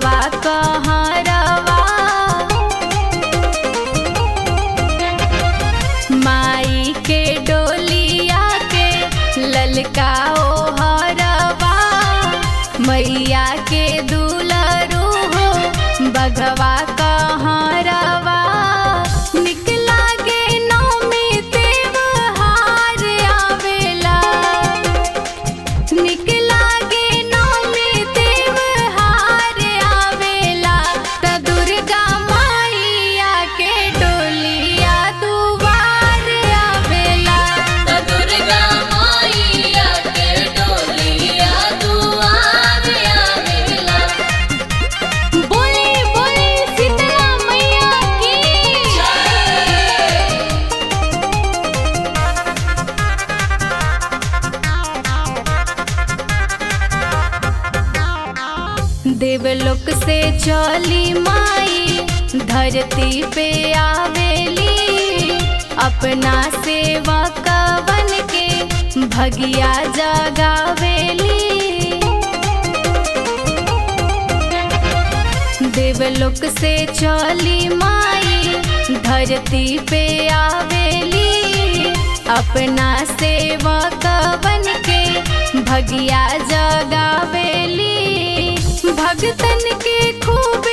बघवा कहरवा माई के डोलिया के ललकाओ हरवा मैया के दुलरू हो बघवा कहरवा निकला गे नौमी त्योहार आवेला निकला गे नौमी त्योहार आवेला त दुर्गा मैया के डोलिया दुआर आवेला त दुर्गा मैया के डोलिया दुआर आवेला बोले बोले शीतला मैया की देवलोक से चली माई धरती पे आवेली अपना सेवकवन के भगिया जगावेली देवलोक से चली माई धरती पे आवेली अपना सेवकवन के भगिया जगावेली भगतन के खूब